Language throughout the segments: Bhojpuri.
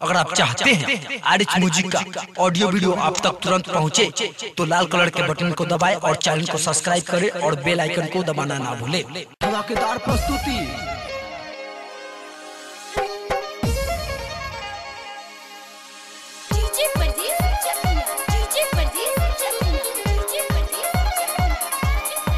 अगर आप चाहते हैं आर एच म्यूजिक का ऑडियो वीडियो आप तक तुरंत पहुंचे, तो लाल कलर के बटन को दबाएं और चैनल को सब्सक्राइब करें और बेल आइकन को दबाना ना भूलें धमाकेदार प्रस्तुति डीजे परदेस चकिया डीजे परदेस चकिया डीजे परदेस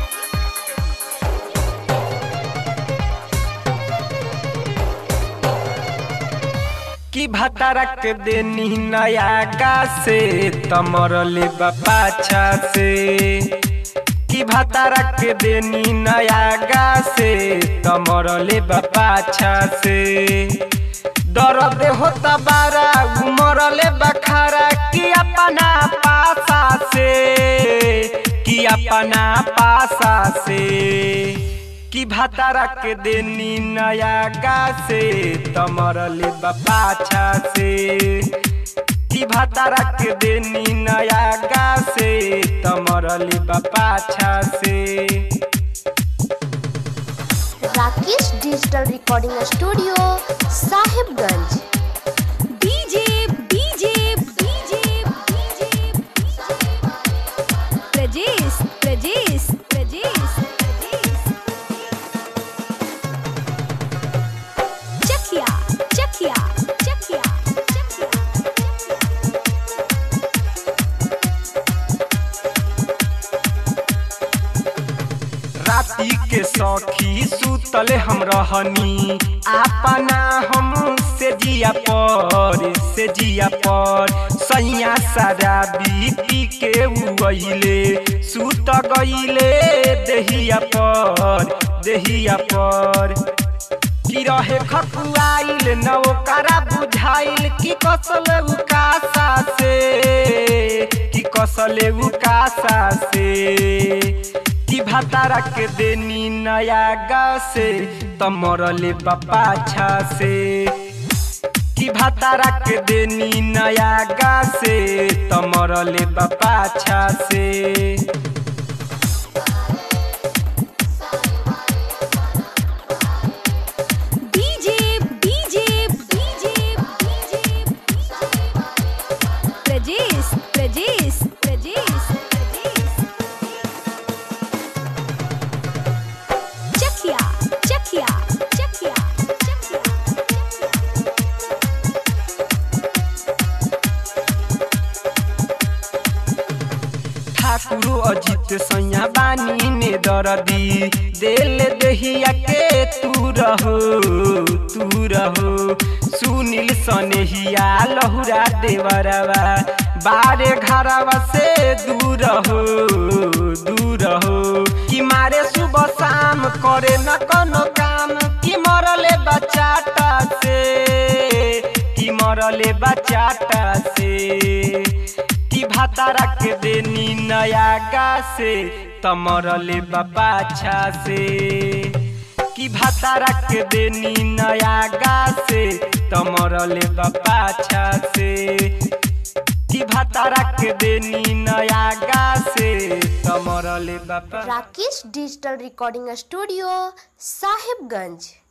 कि भतरक देनी नया गा से तमरले पाछा से कि भतरक देनी नया गा से तमरले पाछा से दर्द होता बारा उमरले बखारा कि अपना पासा से कि अपना पासा से कि भतारा के देनी नया गा से तमरले पाछा से कि भतारा के देनी नया गा से तमरले पाछा से Rakesh digital recording studio Sahibganj DJ DJ DJ DJ Prajesh Prajesh Prajesh Chakiya Chakiya Chakiya Chakiya राती के सौखी सुतल हम रहनी अपना हम से जिया पर से जिया पर सैया सारा पी के उइले सुत गइले देहिया पर देहिया पर कि रहे खकुआइल न ओकरा बुझाइल कि कसल उकासा से कि कसले उकासा से कि भतारा के देनी नया गा से तमरले पाछा से कि भतारा के देनी नया गा से तमरले पाछा से DJ DJ DJ DJ Prajesh Prajesh Prajesh Chakiya Chakiya Chakiya Chakiya Thakur Ajit सैया बानी ने दरदी दिल दहिया के तू रहो तू रहो सुनील सनेहिया लहुरा देवरवा बारे घरवा से दूर हो दूर हो कि मारे सुबह शाम करे न कोनो काम कि मरले बचाटा से कि मरले बचाटा से कि भातारा के देनी नया गा से तमरले पाछा से कि भातारा के देनी नया गा से तमरले पाछा से कि भातारा के देनी नया गा से तमरले बापा Rakesh digital recording studio Sahibganj